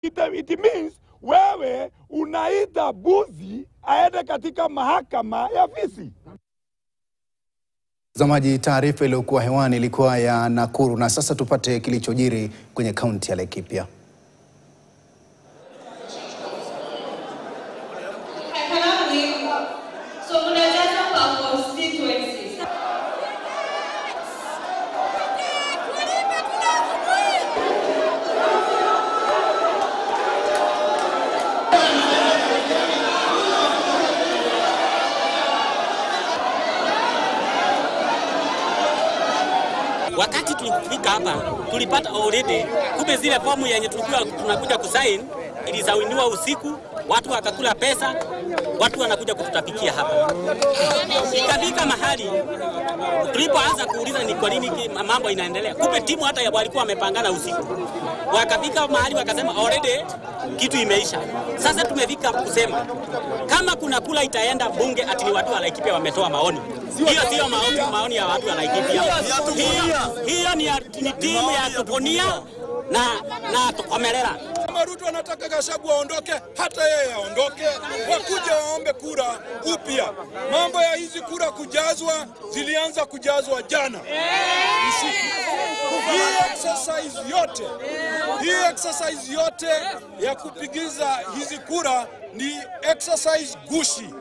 It, it means wewe unaita buzi aende katika mahakama ya fisi. Mtazamaji, taarifa iliyokuwa hewani ilikuwa ya Nakuru, na sasa tupate kilichojiri kwenye kaunti ya Laikipia. So unajaza kwa constituencies. Wakati tulifika hapa tulipata already, kumbe zile fomu yenye tulikuwa tunakuja kusain ilisainiwa usiku, watu wakakula pesa, watu wanakuja kututapikia hapa. Ikafika mahali tulipoanza kuuliza ni kwa nini ki- mambo inaendelea, kumbe timu hata ya walikuwa wamepangana usiku. Wakafika mahali wakasema already kitu imeisha. Sasa tumefika kusema kama kuna kula itaenda bunge, ati ni watu wa Laikipia wametoa maoni. Hiyo sio maoni, maoni ya watu wa Laikipia. Hiyo, hiyo ni, ya- ni timu ya Tuponia na, na Tukomerera. Kama Ruto anataka Gachagua aondoke, hata yeye aondoke, wakuja waombe kura upya. Mambo ya hizi kura kujazwa zilianza kujazwa jana usiku. Hii exercise yote, hii exercise yote ya kupigiza hizi kura ni exercise gushi.